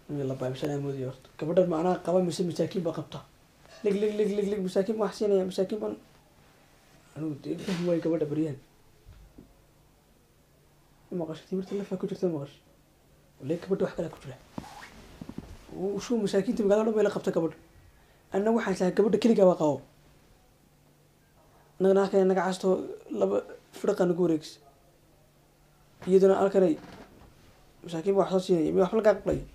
nin la baabsanaa moodaya horta gabadhan macnaha qaba mise masaakiin baa qabta lig lig lig lig lig masaakiin baan wax siinaya masaakiin baan anigu dee fahmi waayo gabadha baryahan maqasho timirta lafaa ku jirta maqasho wale gabadha wax kalaa ku jira shuu masaakiinta magaalada dhan bay la qabta gabadha anna waxaan islahay gabadha keligaa baa qabo annagana halkan naga casto laba firqa nagu wareegsa iyaduna halkanay masaakiin baa wax soo siinaya miya waxba lagaa qablay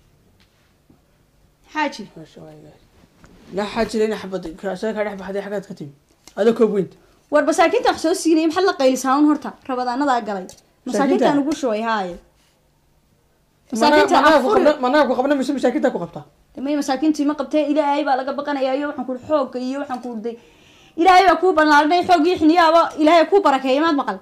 xaaji maasha allah laa xaajira ina xabad isaga kaa dhex baxday xaggaad ka timi adoo koob weynta war masaakiinta wax soo siinaya maxaad la qaylisaa un horta rabadaanadaa galay masaakiintaan ugu shubay haaye masaakiinta afuri managa ku qabna mise masaakiinta ku qabtaa may masaakiintii ma qabtee ilaahay baa laga baqanayaa iyo waxaan kuuri xoogga iyo waxaan kuurday ilaahay baa kuu balaarinay xoog iyo xiniyaaba ilaahay kuu barakeeya maad maqal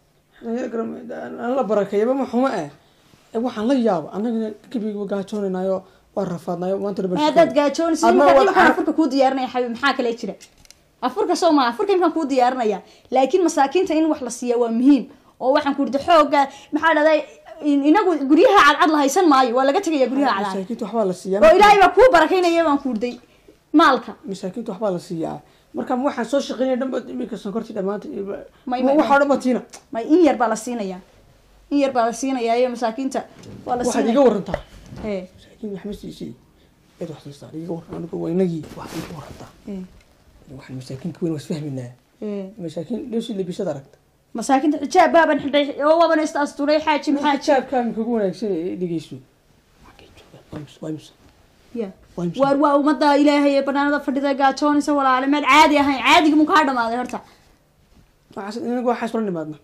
aan la barakeeyaba ma xumo eh Eh, waxaan la yaaba annagana gebiga gaajoonaynaayo waa rafaadnayo maanta dhan baan may haddaad shaqeynay. gaajoonaysa Adna imkaan wada imkaan carab- afurka kuu diyaarinaya xabiib maxaa kale jira afurka soo maa afurka imkaan kuu diyaarinaya laakiin masaakiinta in wax la siiya waa muhiim oo waxaan kuurda xoogga maxaa dhahday inagu guryaha cadcad la haysan maayo waa laga tegaya guryaha cadcad masaakiinta waxbaa la siiyaa oo ilaahay baa kuu barakaynaya baan kuurday maalka masaakiinta waxbaa la siiyaa marka ma waxaan soo shaqeynaya dhanba iminka sonkortii dhammaanta May- may- waxaa dhan ba tiina may in yar baa la siinaya in yar baa la siinaya iyo masaakiinta waa la waxaad iga siinaya warantaa Ee, masaakiin wax ma siisay eed wax siistaa iga waran anigu waa inagii wax iga warantaa ee, waxaan masaakiinka weyn was fahminaa ee. masaakiin dheeshi labisada aragta masaakiinta xijaab baaban xidhay oo waaban is asturay xaaji maxaa jira xijaabkaan kugu wanaagsan ee dhegeyso Xaggee joogaan? Waa imisa- waa imisa? Ya. Waa imisa? waar waa ummadda ilaahay ee banaanada fadhida gaajoonaysa walaale maad caadi ahayn caadigi mu kaa dhamaaday horta waxaas inagu waxaas ula nimaadna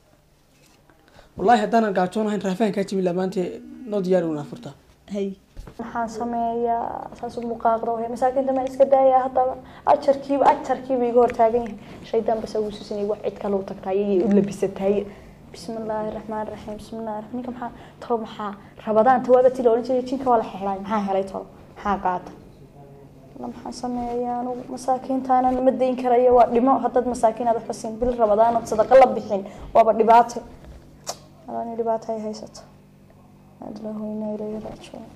wallahi haddaanan gaajoon ahayn raafahankaa jimi laa maanta noo diyaari una furtaa hay maxaan sameeyaa saas u muqaaqda wahay masaakiinta ma iska daaya haddaba ajarkiiba ajarkiiba iga hortaagan yahay shaydaan bas ugu susinay wax cid kale u tagtaay iyo u labisataay bismi illaahi raxmaan raxiim bismi illahi raxmaan ninka maxaa tolo maxaa rabadaan tawaaba ti la odhan jiray jinka waa la xeexlaay maxaa helay tolo maxaa qaata la maxaan sameeyaa anugu masaakiintaanan ma dayn karayo waa dhimo haddaad masaakiin aad waxba siin bil rabadaan ood sadaqa la bixin waaba dhibaato alaani dhibaato ay haysato adlahu inaa ilayhi raajicuun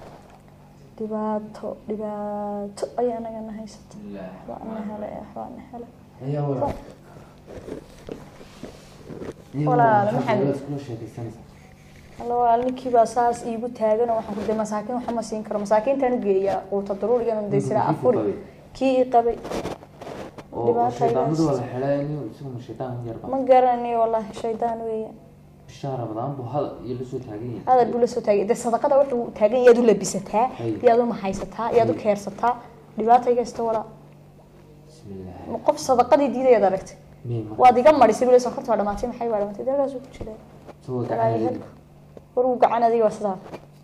dhibaato dhibaato ayaa nagana haysata waxbaana hele waxbaana hele Walaal, maxamed. alla walaal ninkii baa saas iigu taagan oo waxaan ku de masaakiin waxa ma siin karo masaakiintaan u geeyaa quuta daruurigan u daysira afuri kii i qabay Dhibaato ay haysato. ma garanayo wallaahi shaydaan weeyaan hadal buu la soo taagay de sadaqada wuxuu taagan yaad u labisataa Hay. yaad u mahaysataa yaad u keersataa dhibaata iga haysta walaa ma qof sadaqadii diidayaad aragtay waad iga marisay bule sonkorta waa dhamaatay maxay waa dhamaatay deegaasuu ku jiray dalaalyahalku war uu gacan adiga waa sidaa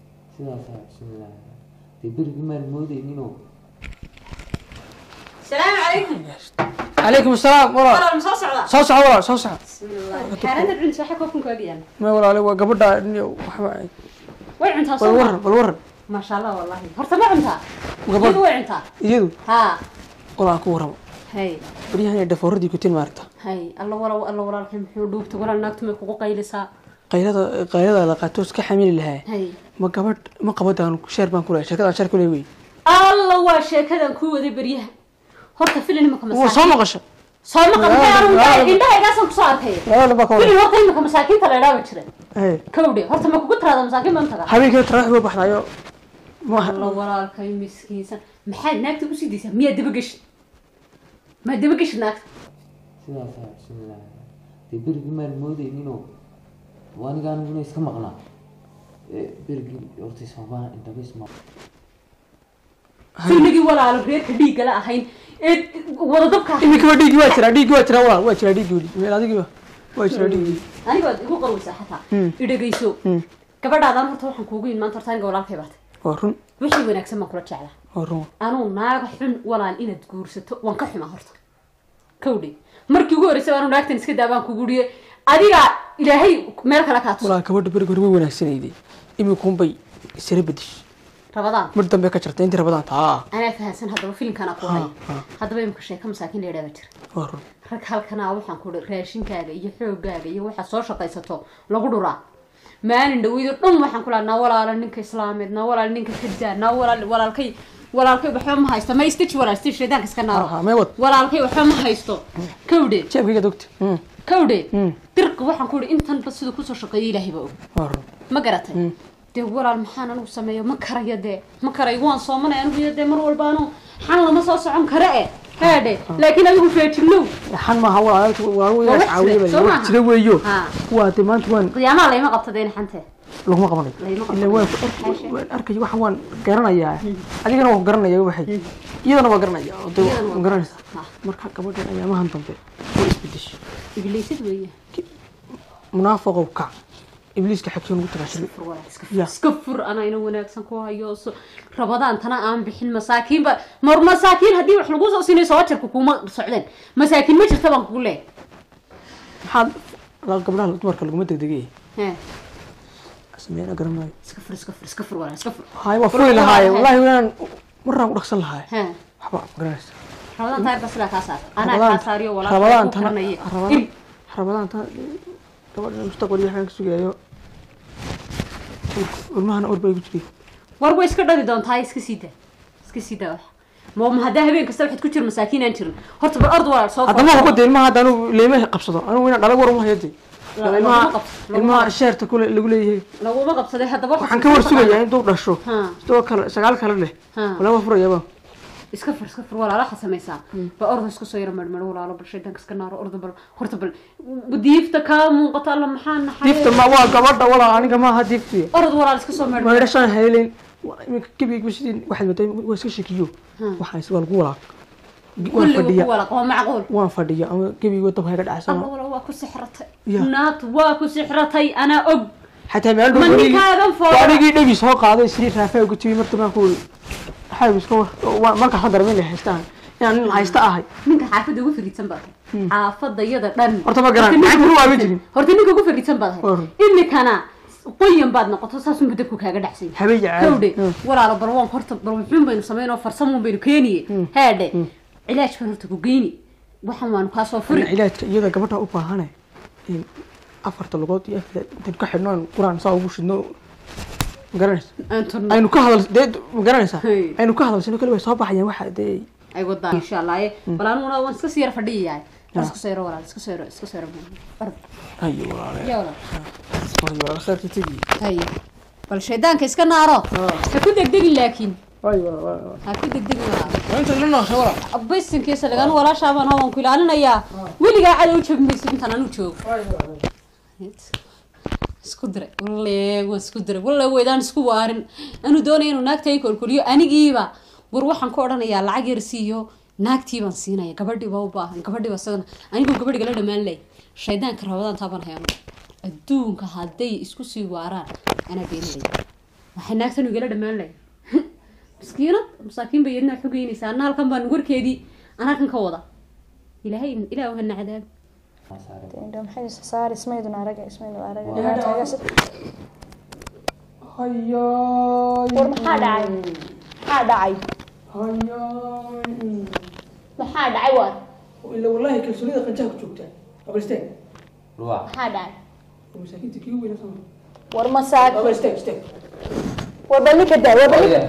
salaamu calaykum calaykum asalaam walaal walaal ma soo socdaa soo soco walaal soo soco xaaranta cunis waxa koobkan kaaga yaala ma walaale waa gabadha niyo waxba way cuntaa bal soo waran bal waran maasha allah wallahi horta ma cuntaa Gabadh. iyadu way cuntaa iyadu haa walaan ku warramo hay baryahan ay dhafooradii ku tin maaragta hay alla walaw alla walaalkay muxuu dhuugta walaal naagtu may kugu qaylisaa qaylada qaylada la qaato iska xamili lahaa hay ma gabadh ma qabadaan sheer baan ku leeyahay sheekadaan sheer ku leeyahay wey alla waa sheekadan ku waday beryaha horta filin imaka waa soo masaakiin maqasha soo maqan Walaal, maxay anu walaal. indhahaygaasaan kusoo arkay laba nin baa ka filin waran horta imaka masaakiinta la idhaaba jira Hey, kawdhe horta ma kugu tiraada masaakiin baan tagaa habeenkii tarax buu baxdayo ma alla walaalkay miskiinsan maxaad naagta usii daysaa miyaa dabageshi maa dabageshi naagta berigii maan moodeyninoo aniga aniguna iska maqnaa berigii horta ismabaa indhaba isma filmigii walaalo reerka dhiiggala ahayn ee wadadabka iminkaba dhiiggi waa jiraa dhiiggi waa jiraa walaal waa jiraa dhiiggi weli meel adigiba waa jiraa dhiiggi aniga waad igu qarwaysaa xataa Hmm. idhagayso Hmm. gabadhaadaan horta waxaan kuugu yin maanta horta aniga walaalkay baatay waa run wixii wanaagsan baan kula jeclaa waa run anuu naaga xun walaal inaad guursato waan ka xumaa horta kawdhe markii ugu horreysay anuu naagtan iska daa baan kugu dhiye adiga ilaahay meel kale kaa tus walaal gabadha beriga hore way wanaagsanayday iminkuunbay isra bedish rabadaan mar dambe ka jartay intii rabadaan taa anaa fahansan haddaba filimkana ku Ha, haya ha. haddaba imika sheeka masaakiin la yidhaaba jira waa run rag halkanaa waxaan ku raashinkaaga iyo xoogaaga iyo waxaad soo shaqaysato lagu dhuraa maalin dhaweydo dhan waxaan ku lahaa naa walaala ninka islaameed naa walaala ninka kadaa naa walaal walaalkay walaalkay waxba ma haysto ma istij walaal istij shaydaanka iska Ha, naaro ha, mee wad walaalkay waxba ma haysto kawdhe jeebkayga dogta Mm, kawdhe Mm. dirqa waxaan ku ihi intanba siduu kusoo shaqeeyay ilaahay baa og waa run. ma garatay dee walaal maxaan anigu sameeyo ma karayo dee ma karayo waan soomanay anigu iyo dee mar walba anu xan lama soo socon kare e haadhe laakiin adigu feejignow xan maaha walaalka Waa walaalka wax caawiya jira, soo baa maaha? jira weeyo Ha. waa de maanta waan qiyaamaha layma qabtadeen xante laguma qabanayo Laguma ila waan ku ark- waan arkay waxaan waan garanayaa adigana waan garanaya waxay iyadana waa garanaya oo de Iyadana waa waan garanaysaa Ha. marka gabadhan ayaamahan dambe way isbedeshay ibliisid weeye munaafaqow kac ibliiska xagsoon ugu tagaashay fur walaal iska Ya. fur iska fur anaa ina wanaagsan ku hayo so rabadaan tana aan bixin masaakiinba mar masaakiin haddii wax lagu soo siinay soo jarka kuma socdeen masaakiin ma jirta baan kugu leeyahay maxaad la- gabdhaha dumarka laguma degdegay He, sameeyana garan maayo iska fur iska fur iska fur walaal iska fur hay waa furi lahaaye wallaahi waan maraan ku dhaqsan lahaaye He, waxba ma garanaysa rabadaan taayar baa sidaa kaa saar anaa Rabadaan- kaa saariyo walaal rabadaan ku tana karanaye rabadaan rabadaan tana gabadhan mustaqbal iyo waxaan ka sugayo ilmahana ur bay igu jiray war way iska dhali doontaa iska sii daa iska sii daa wax ma ma haddaa habeen kasta waxaad ku jir masaakiin aan jirin horta bal ord walaal soo haddama huba de ilmaha hadda anigu leema qabsado anigu inaan dhalag war uma hayade La- laguma ilmaha qabsado, laguma ilmaha qabsado. sheerta kule lagu leeyahay laguma qabsaday haddaba waxaan ka war sugayaa intuu dhasho Ha. sidoo kale sagaal kale leh Ha. walaa furayaba iska fur iska fur walaal waxaad samaysaa ba ordo isku soo yara marmaro walaalo bal shaydaanka iska naaro ordo bal horta bal diifta kaa muuqato alla maxaa naxay diifta ma waa gabadha walaa aniga maaha diifti orod walaal iska soo marmaro maydhashaan haylen iminka gebiga sidii waxaad maday waa iska shekiyo waxaan is waa lagu walaaq waan kulliga ku fadhiya walaaq waa macquul waan fadhiya ama gebiga dabka ka alla dhacsana walaal waa ku sixratay Ya. naatu waa ku sixratay anaa og xataa meel ma ninkaagan fooda anigii dhabi soo qaaday sidii raafaa ugu timi marta baan ku waxay iska war marka waxaan dareemin inay haystaan inaan nin haysta ahay ninka xaafadda ugu fariidsan baad tahay xaafadda iyada dhan Horta ma garan, Horta ninka lacagta ugu waa ma fariidsan- jirin. horta ninka ugu fariidsan baad War. tahay imikana qoyan baad noqoto saasun budabku kaaga dhacsan yahay. habeen caadi kawdhe Hmm. walaalo bal waan horta bal wuxuun baynu samaynoo farsamuun baynu keeniye haadhe cilaaj baan horta ku geyni waxan waanu kaa soo Ina furi cilaajka iyada gabadha u baahane in afarta lugood iyo afar intaan ka xidhno aan quraan saa ugu shidno ma garanaysa aan turno aynu ka hadal dee ma garanaysaa Hey. aynu ka hadalsano kale way soo baxayaan waxa dee ay wadaa insha allah ee bal aniguna waan iska sii yar fadhiyayahay war iska soo yaro walaal iska soo yaro iska soo yaro ard hayo walaale ya walaal hayo walaale khayrka tegi haye bal shaydaanka iska naaro ha ku degdegin laakiin hayo walaale ha ku degdegin walaal waa inta la noosha walaal abaysinkiisa lagan walaashaabaan hawan ku ilaalinayaa weligaa cadow jabi maysid intaan anu joogo isku diray walle waan isku diray walle weydaan isku waarin anu doonaya inuu naagtay kolkoliyo anigiiba war waxaan ku odhanayaa lacag yar siiyo naagtii baan siinaya gabadhii baa u baahan gabadhii baa isagana anigoo gabadhiga la dhammaan lay shaydaanka rabadaan taaban hayano adduunka hadday isku sii waaraan anaa beeninaya waxay naagtan igala dhammaan lay miskiinad masaakiin bay yadna xogeynaysaa anna halkan baan warkeedii anaa kan ka wada ilaahay ilaah hana cadaabi maxay saari ismaydun araga ismaydun araga dhibaataagas hayo war maxaa dhacay maxaa dhacay hayo maxaa dhacay waad ila wallahi kalsoonida qanjaha ku joogtaa abalsteen luwa maxaa dhacay masaakiinta kii weyna sama war masaaki abalsteen steen war bal ninka daa war bal ninka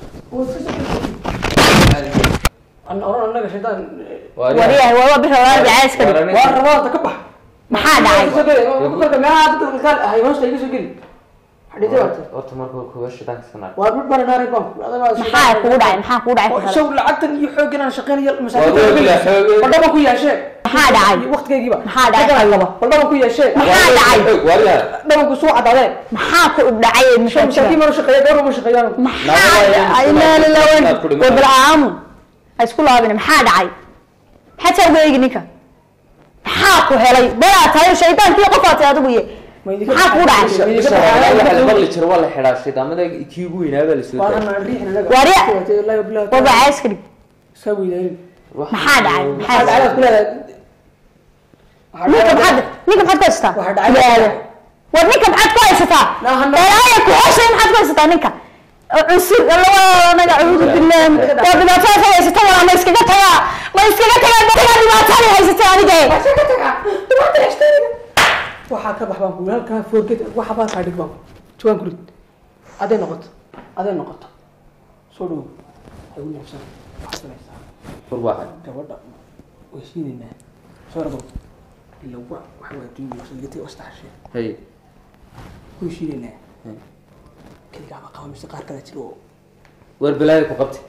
an oran annaga shaydaan waryahay waa bir rabaa jacayska dhig waa rabaa ka bax maxaa dhacay marka meelaha dadka qaar ahay hoosta iga soo geli xadhiidii waata horta marka kuwa shidaanka iska naar waa mid bana naaray baan maxaa kugu dhacay maxaa kugu dhacay kusala shaw lacagtan iyo xooggan aan shaqeynayo Waa xooggan, xooggan. baldhaban ku yeeshee Maxaa dhacay? waqtigeygiiba Maxaa dhacay? Shaqadan laba baldhaban ku yeeshee maxaa dhacay waryaa dhabanku suu cadaadeen maxaa ku dhacay shaw masaakiin baan u shaqeeya gabadha uma shaqeeyaan maxaa dhacay inaa lillahi wa war bal aamu ha isku laabin maxaa dhacay maxaad saa uga eegi ninka maxaa ku helay balaa tahay shaydaankii qofaad tahay adigu ye maxaa kugu dhacay waxa la maqli jiro waa la xidhaa shidaamada kii ugu weynaa baa la soo daayay Warya. warya war baa cayska dhig iska weydaayin maxaa dhacay maxaa maxaa dhacay ku leedahay ninka maxaad ninka maxaad ku haysataa Waxa dhacay. Ilaalo. war ninka maxaad ku haysataa Naa hana- ilaaya ku heshay maxaad ku haysataa ninka cunsur naga acuudu billaah waa dhibaatada ka haysata walaa ma iskaga tagaa ma iskaga tagaa dadka dhibaatada haysata aniga waxaa ka bax baan ku halkaa forget waxa baa kaa dhig baan jawaan ku rid aday noqoto aday noqoto soo dhow ha ugu neefsan waxaad samaysaa war waa cad gabadha way shiidaynaa soo rabo ila wa waxa waa adduunka wasalgati wastaxashee hay way shiidaynaa keligaaba qaba mise qaar kale jiro oo war balaayo ku qabtay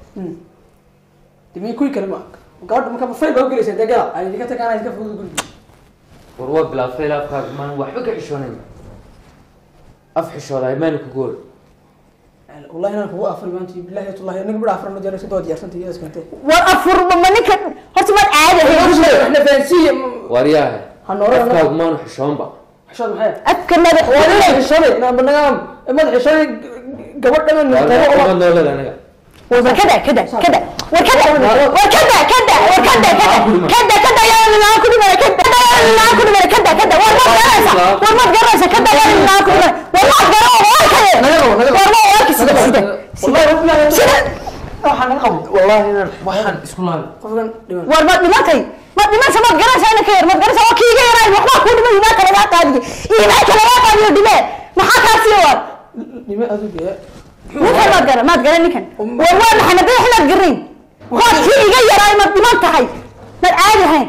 dimi kuwi kale ma gabadha marka fayl baa ugelaysa dee gala ay idinka tagaan iska fudud gurigi war waa bilaabtay laafkaaga maan waxba ka xishoonayn af xishoodahay maana ku gool wallahi inaan kugu afri maanta billahi tullahi aniga bidha afrano jeer iska daba diyaarsantay iyada iskante war afurba ma ninka horta maad caadi ahayd waxna fahansiiye war yaahe Ha noolada afkaagu maanu xishoonba xishood maxay afka madax waa xishooday nagaam madax xishooday gabadh dhaman qabo ma noolada aniga war kada kada kada war kada war kada kada war kada kada kada kada yaa ilaa ku dhimay kada yaa ilaa ku dhimay kada kada war ma garanaysa war ma garanaysa kada yaa ilaa ku dhimay war ma garanaysa war kada war ma war sida sida wallahi wallahi sida waxaan naga qabo wallahi inaan waxaan isku laabay qofkan dhiman war ma dhimatay ma dhimansa maad garanaysa ina ka yar maad garanaysa waa kiiga yaray waxbaa ku dhimay imaa kale gaa qaadiye imaa kale gaa qaadiyo dhimee maxaa kaa sii war dhime adiga ninkan maad garan maad garan ninkan war waa maxay madax inaad garnayn waad kii iga yaraay maad dhiman tahay maad caadi ahayn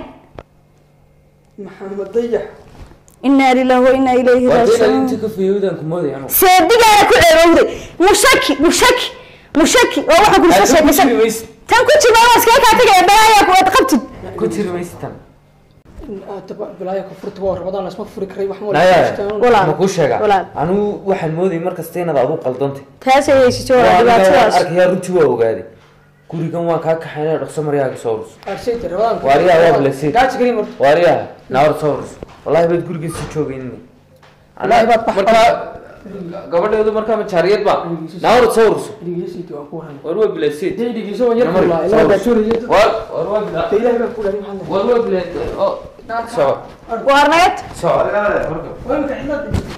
maxamed dayax inaa lilahi wa inaa ilayhi war dee raajicuun inta ka fiyoodaan ku mooday anu seedigaana ku ceebowday mushaki mushaki mushaki oo waxaan kula soo sheekaysan tan ku jima waa iskaga kaa tagaya balaayaa ku aad qabtid ku tiri maysa tan bilaaya ku furta waa rabadaan lasma furi karay wax naya Walaal. ma kuu sheegaa Walaal. anigu waxaan moodayay mar kasta inaad adu qaldantay taasay haysato Waa waa aniga waan dhibaatadaas arkayaa runtii waa ogaaday gurigan waan kaa kaxaynaya dhaqso maryaaga soo urus arsayta rabadaan Waariyaa waa blessed. gaaji karim horta waariyaha naawar soo urus wallahi baad guriga sii joogaynin Wallaahi baad bax- markaa gabadheedu markaa majaariyad ba naawar soo urus dhigiisayta waan ku waran war waa bilaseed day dhigiiso waan yar Namar- kulaa soo ilaa urus. daasuuriyo war war waa bila ilaahay baa ku dhahay maxaa war waa bila oo soco waar nagad soco waa imika xidlad